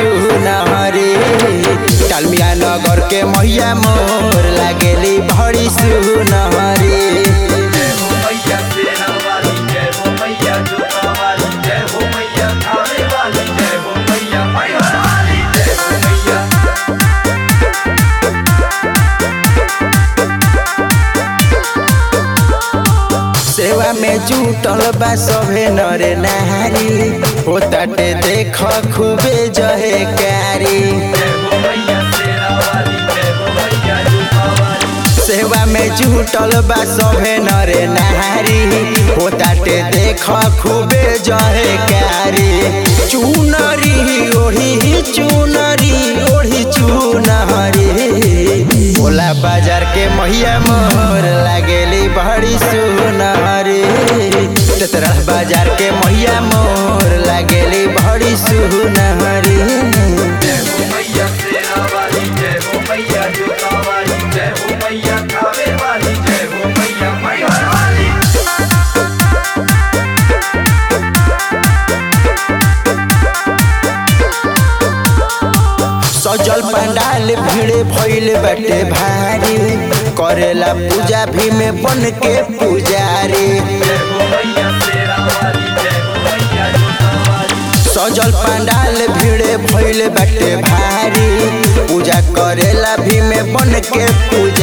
सुनहरी टालमिया नगर के मैया मोर लागेली बड़ी सुनहरी जय हो मैया सेना वाली जय हो मैया जोता वाली जय हो मैया खाने वाली जय हो मैया मैहर वाली जय हो मैया सेवा में जुटल बा सभे नरे नारी होताटे देख खूबे जहे कारी जय हो मैया सेना वाली जय हो मैया जोता वाली सेवा में जुटल बा सभे नरे नारी होताटे देख खूबे जहे कारी चुनरी ओढ़ी चुनरी ओढ़ी चुनरी भोला बाजार के मैया मोर लागेली बड़ी सुनहरी तेतरा बाजार के मैया मोर लागेली बड़ी सुनहरी जय हो मैया सेना वाली जय हो मैया जोता वाली जय हो मैया खाने वाली जय हो मैया मैहर वाली सजल पंडाल भीड़ भइल बाटे भारी करेला पूजा भी में बन के पुजारी जय हो मैया सेना वाली जय हो मैया जोता वाली सजल पंडाल भीड़ भइल बाटे भारी पूजा करेला भी में बन के पुजारी